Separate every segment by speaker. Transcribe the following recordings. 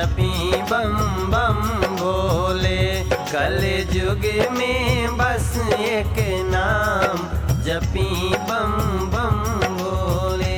Speaker 1: जपी बम बम भोले कल युग में बस एक नाम जपी बम बम भोले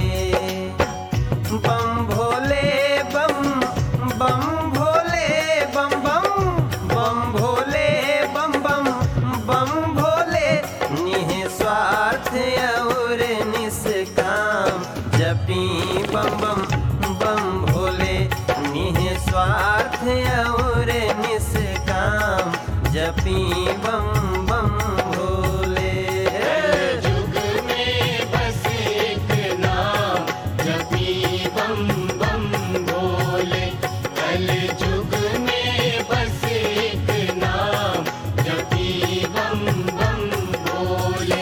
Speaker 1: बम भोले बम बम भोले बम बम बम भोले बम बम बम भोले निस्वार्थ और निष्काम जपी बम बम बम भोले निस्वार्थ और निष्काम जपी बम बम भोले
Speaker 2: युग में बस एक नाम जपी बम बम भोले कल युग में बस एक नाम जपी बम बम भोले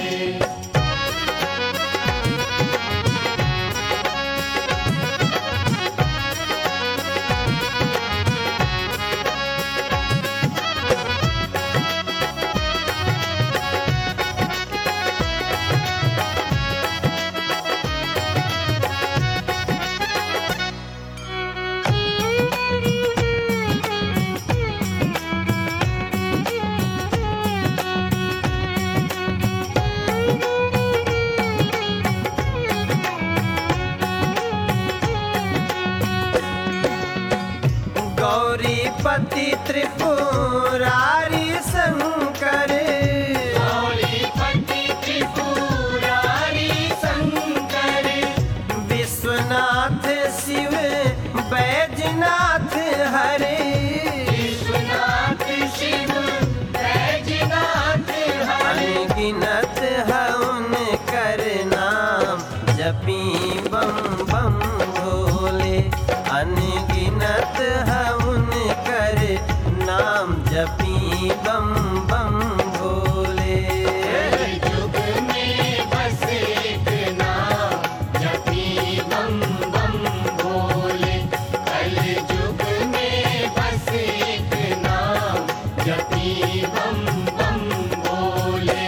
Speaker 1: गौरीपति त्रिपुरारी शंकर
Speaker 2: गौरीपति त्रिपुरारी शंकर
Speaker 1: विश्वनाथ शिव बैजनाथ हरे
Speaker 2: विश्वनाथ शिव बैजनाथ हरे
Speaker 1: अनगिनत है उनकर नाम जपी बम बम भोले अनगिनत है उनकर नाम जपी बम बम भोले
Speaker 2: युग में बस एक नाम जपी बम बम भोले कल युग में बस एक नाम जपी बम बम भोले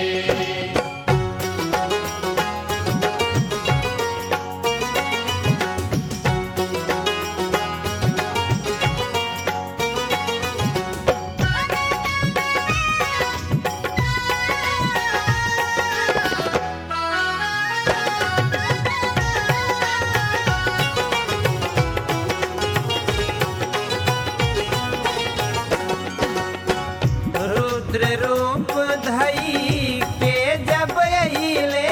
Speaker 1: रुद्र रूप धई के जब अइले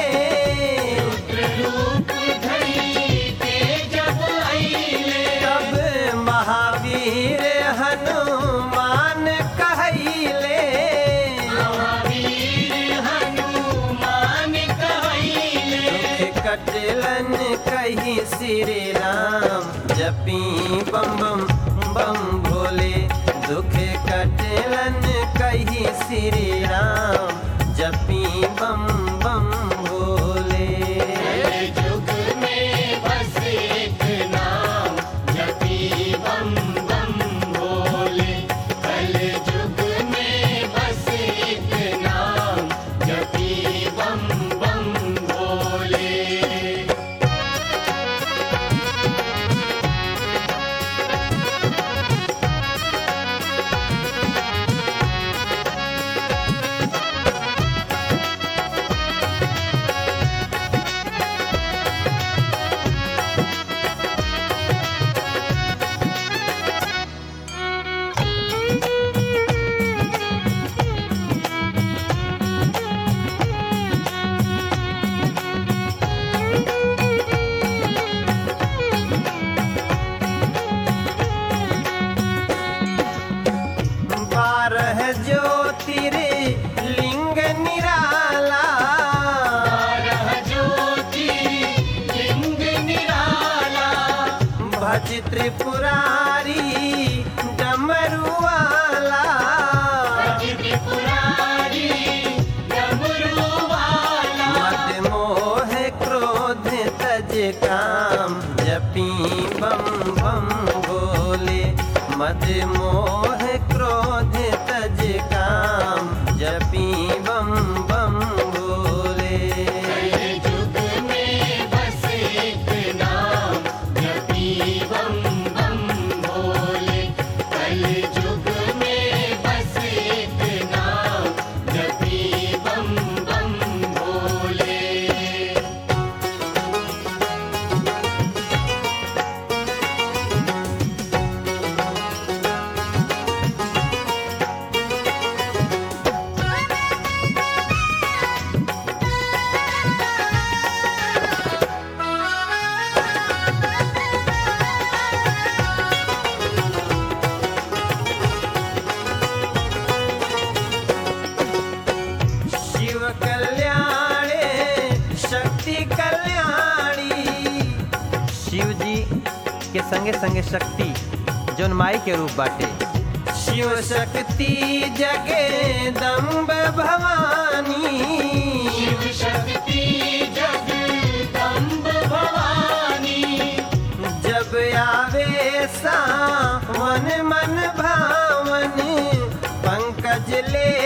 Speaker 2: रूप धरी के जब आईले
Speaker 1: तब महावीर हनुमान कहले
Speaker 2: महावीर हनुमान कहले
Speaker 1: दुख कटलन कही श्री राम जपी बम बम बम भोले दुख कटलन कही श्री राम जपी बम बम भोले
Speaker 2: युग में बस एक नाम जपी बम बम भोले कल युग में बस एक नाम जपी बम बम भोले
Speaker 1: बारह ज्योतिर्लिंग निराला
Speaker 2: बारह ज्योति लिंग निराला
Speaker 1: भज त्रिपुरारी डमरुआला
Speaker 2: त्रिपुरारी डमरू वाला
Speaker 1: मद मोह क्रोध तज काम जपी बम बम भोले मद मोह क्रोध तज काम जपी बम बम भोले
Speaker 2: युग में बस एक नाम जपी बम बम भोले
Speaker 3: संगे संगे शक्ति जौन माई के रूप बाटे
Speaker 1: शिव शक्ति जगदम्ब भवानी
Speaker 2: शिव शक्ति जगदम्ब भवानी
Speaker 1: जब आवे सावन मन भावन पंकज ले